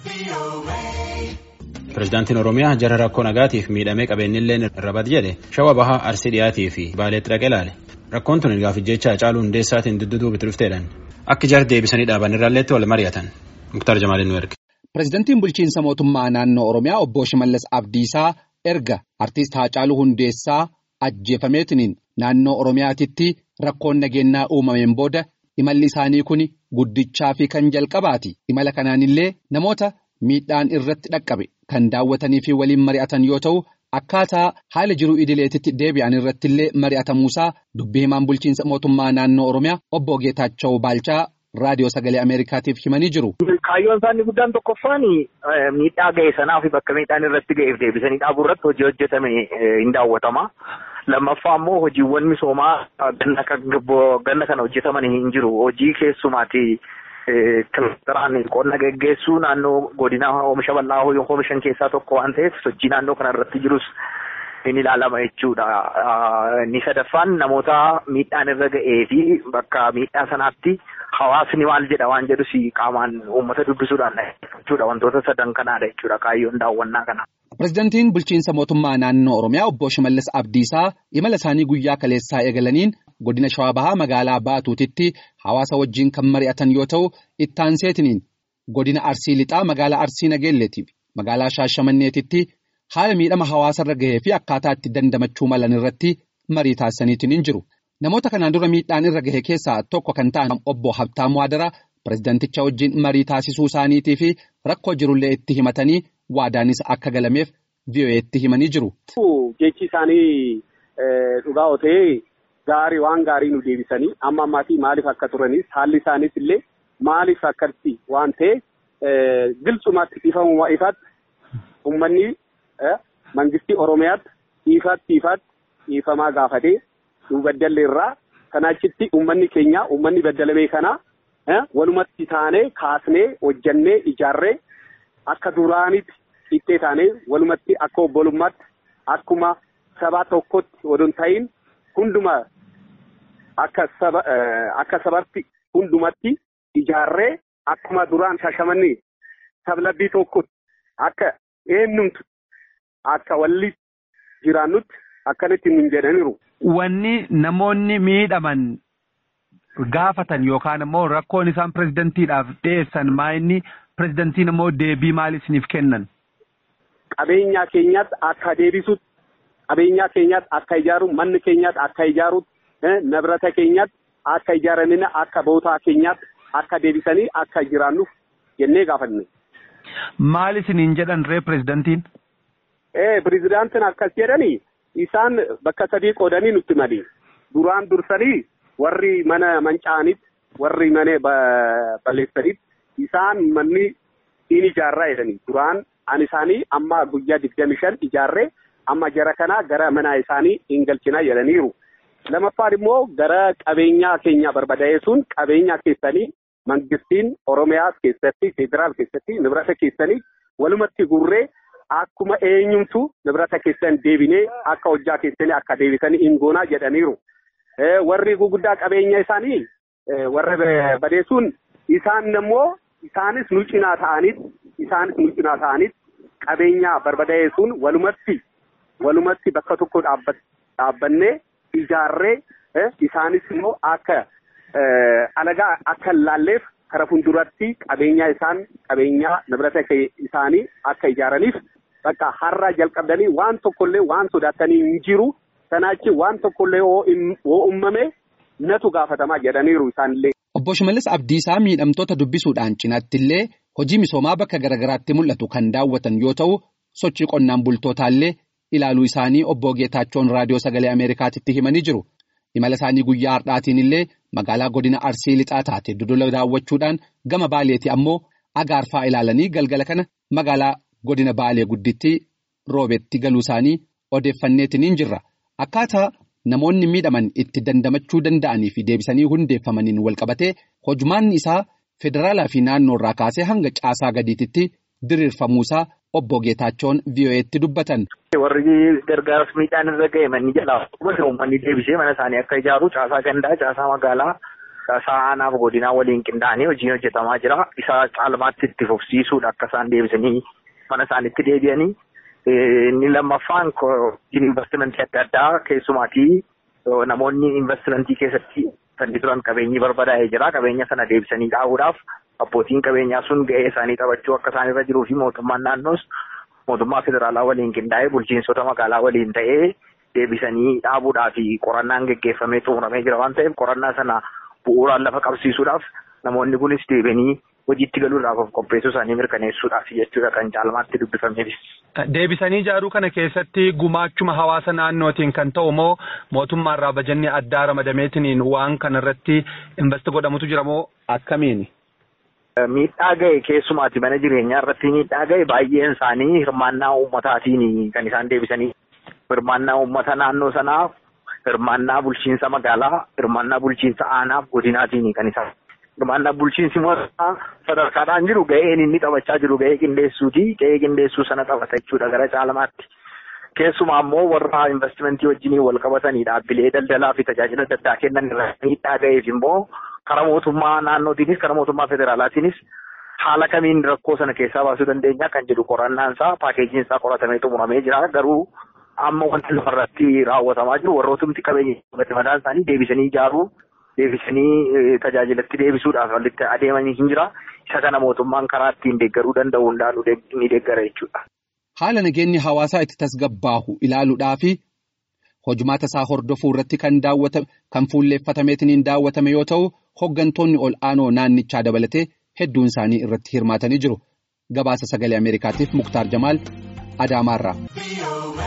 Pireezidaantiin Oromiyaa jara rakkoo nagaatiif miidhamee qabeenyillee irra bad jedhe shawa bahaa arsii dhiyaatii fi baaleetti dhaqee ilaale. Rakkoon tun gaafii jecha Hacaaluu Hundeessaatiin dudduutuu bitti dhufteedhaan akka jar deebisanii dhaaban irraalleetti wal mari'atan. Muktaar Jamaaliin nu erge. Pireezidaantiin bulchiinsa mootummaa naannoo Oromiyaa obbo Shimallis Abdiisaa erga artiist Hacaaluu Hundeessaa ajjeefameetiniin naannoo Oromiyaatitti rakkoon nageenyaa uumameen booda imalli isaanii kun guddichaa fi kan jalqabaati. Imala kanaanillee namoota miidhaan irratti dhaqqabe kan daawwatanii fi waliin mari'atan yoo ta'u akkaataa haala jiruu idileetitti deebi'an irrattillee mari'atamuusaa dubbii himaan bulchiinsa mootummaa naannoo Oromiyaa obbo Geetaachoo Baalchaa raadiyoo sagalee Ameerikaatiif himanii jiru. Kaayyoon isaanii guddaan tokkoffaan miidhaa ga'e sanaa fi bakka miidhaan irratti ga'eef deebisanii dhaabuu irratti hojii hojjetame hin daawwatama. Lammaffaa immoo hojiiwwan misoomaa ganna kana hojjetaman hin jiru. Hojii keessumaati kilastaraan qonna geggeessuu naannoo godina oomisha bal'aa oomishan keessaa tokko waan ta'eef sochii naannoo kana irratti jirus hin ilaalama jechuudha. Inni sadaffaan namoota miidhaan irra ga'ee fi bakka miidhaa sanaatti hawaasni maal jedha waan jedhus qaamaan uummata dubbisuudhaan jechuudha wantoota sadan kanaadha jechuudha kaayyoon daawwannaa kana. Pireezidaantiin bulchiinsa mootummaa naannoo Oromiyaa obbo Shimallis Abdiisaa imala isaanii guyyaa kaleessaa eegalaniin godina Shawaa Bahaa magaalaa Baatuutitti hawaasa wajjin kan mari'atan yoo ta'u ittaanseetiniin godina Arsii Lixaa magaalaa Arsii Nageelleetiif magaalaa Shaashamanneetitti haala miidhama hawaasarra gahee fi akkaataa itti dandamachuu malan irratti marii taasisaniitiin jiru. Namoota kanaan dura miidhaan irra gahe keessaa tokko kan ta'an obbo Habtaamuu Adaraa pireezidaanticha wajjin marii taasisuu isaaniitii fi rakkoo jirullee itti himatanii waadaanis akka galameef VOA'tti himanii jiru. Jechi isaanii dhugaa otee gaarii waan gaarii nu deebisanii amma ammaatii maaliif akka turanis haalli isaaniis illee maaliif akkatti waan ta'e gilchumaatti ifamuma ifaatti uummanni mangistii Oromiyaatti ifaatti ifaatti ifamaa gaafatee nu baddalle irraa kanaa achitti uummanni keenya uummanni baddalamee kana walumatti taanee kaasnee hojjannee ijaarree akka duraanitti ittee taanee walumatti akka obbolummaatti akkuma saba tokkotti odon ta'in hunduma akka saba akka sabatti hundumatti ijaarree akkuma duraan shashamannee sablabbii tokkotti akka eenyumtu akka walli jiraannutti akkanatti nun jedhaniiru. Wanni namoonni miidhaman gaafatan yookaan immoo rakkoon isaan pireezidentiidhaaf dhiyeessan maa inni pireezidantiin immoo deebii maal isiniif kennan? Qabeenya keenyaatti akka deebisutti qabeenya keenyaatti akka ijaaru manni keenyaatti akka ijaarutti nabrata keenyaatti akka ijaaramina akka bootaa keenyaatti akka deebisanii akka jiraannuuf jennee gaafanne. Maal isiniin jedhan ree pireezidantiin? Ee pireezidantiin akkas jedhanii isaan bakka sadii qoodanii nutti mali. Duraan dursanii warri mana manca'anitti warri mana balleessanitti isaan manni in ijaarraa jedhanii duraan an isaanii amma guyyaa digdami shan ijaarree amma jara kanaa gara mana isaanii hin galchinaa jedhaniiru. Lamaffaan immoo gara qabeenyaa keenya barbadaa'eessuun qabeenya keessanii mangistiin Oromiyaa keessatti federaal keessatti nibrata keessanii walumatti gurree akkuma eenyumtu nibrata keessan deebinee akka hojjaa keessanii akka deebisanii hin goonaa jedhaniiru. Warri guguddaa qabeenya isaanii warra badeessuun isaan immoo isaanis nu cinaa ta'anit isaanis nu cinaa ta'anit qabeenya barbadaa'eessuun walumatti walumatti bakka tokko dhaabbannee ijaarree isaanis immoo akka alagaa akka hin laalleef kara fuulduratti qabeenya isaan qabeenya nibrata isaanii akka ijaaraniif bakka har'a jalqabdanii waan tokkollee waan sodaatanii hin jiru sanaachi waan tokkollee hoo uumame natu gaafatamaa jedhaniiru isaanillee. Obbo Shimallis Abdiisaa miidhamtoota dubbisuudhaan cinaatti illee hojii misoomaa bakka garaagaraatti mul'atu kan daawwatan yoo ta'u sochii qonnaan bultootaallee ilaaluu isaanii obbo Geetaachoon raadiyoo sagalee Ameerikaatitti himanii jiru. Imala isaanii guyyaa har'aatiin illee magaalaa godina Arsii lixaa taate dodola daawwachuudhaan gama Baaleetti ammoo agaarfaa ilaalanii galgala kana magaalaa godina Baalee gudditti roobetti galuu isaanii odeeffanneetiin jirra. Akkaataa namoonni miidhaman itti dandamachuu danda'anii fi deebisanii hundeeffamaniin walqabatee hojmaanni isaa federaalaa fi naannoo irraa kaasee hanga caasaa gadiititti diriirfamuusaa obbo Geetaachoon VOA'tti dubbatan. Warri gargaarsa miidhaan irra ga'e manni jalaa uummanni deebisee mana isaanii akka ijaaru caasaa gandaa caasaa magaalaa Saanaaf godinaa waliin qindaa'anii hojiin hojjetamaa jira. Isa caalmaatti itti fufsiisuudha akka isaan deebisanii mana isaaniitti deebi'anii. Inni lammaffaan investimentii adda addaa keessumaatii namoonni investimentii keessatti kan turan qabeenyi barbadaa'ee jira. Qabeenya sana deebisanii dhaabuudhaaf abbootiin qabeenyaa sun ga'ee isaanii taphachuu akka isaan irra jiruu fi mootummaan naannoos mootummaa federaalaa waliin qindaa'ee bulchiinsota magaalaa waliin ta'ee deebisanii dhaabuudhaa fi qorannaan geggeeffamee xumuramee jira waan ta'eef qorannaa sana bu'uuraan lafa qabsiisuudhaaf namoonni kunis deebi'anii hojiitti galuudhaaf of qopheessuu isaanii mirkaneessuudhaaf jechuudha kan caalmaatti dubbifameef. Deebisanii ijaaruu kana keessatti gumaachuma hawaasa naannootiin kan ta'u moo mootummaarraa bajanni addaa ramadameetiin waan kanarratti investi godhamutu jira moo akkamiini? Miidhaa ga'e keessumaati mana jireenyaa irratti miidhaa ga'e baay'een isaanii hirmaannaa uummataatiin kan isaan deebisanii hirmaannaa uummata naannoo sanaa hirmaannaa bulchiinsa magaalaa hirmaannaa bulchiinsa aanaaf godinaatiin kan isaan hirmaannaa bulchiinsi mootummaa sadarkaadhaan jiru ga'een inni taphachaa jiru ga'ee qindeessuuti ga'ee qindeessuu sana taphata jechuudha gara caalmaatti. Keessumaa immoo warra investimentii wajjiniin wal qabatanii dhaabbilee daldalaa fi tajaajila adda addaa kennan irratti miidhaa ga'eef immoo karaa mootummaa naannootiinis karaa mootummaa federaalaatiinis haala kamiin rakkoo sana keessaa baasuu dandeenya kan jedhu qorannaan isaa paakeejiin isaa qoratamee xumuramee jira garuu amma wanti lafarratti raawwatamaa jiru warrootumti qabeenya mataan isaanii deebisanii ijaaruu deebisanii tajaajilatti deebisuudhaaf walitti adeemanii hin jira isa kana mootummaan karaa ittiin deeggaruu danda'u hundaan ni deeggara jechuudha. Haala nageenyi hawaasaa itti tasgabbaahu ilaaluudhaa fi hojumaata isaa hordofuu irratti kan daawwatame kan fuulleeffatameetiin daawwatame yoo ta'u hoggantoonni ol aanoo naannichaa dabalatee hedduun isaanii irratti hirmaatanii jiru. Gabaasa sagalee Ameerikaatiif Muktaar Jamaal Adaamaarraa.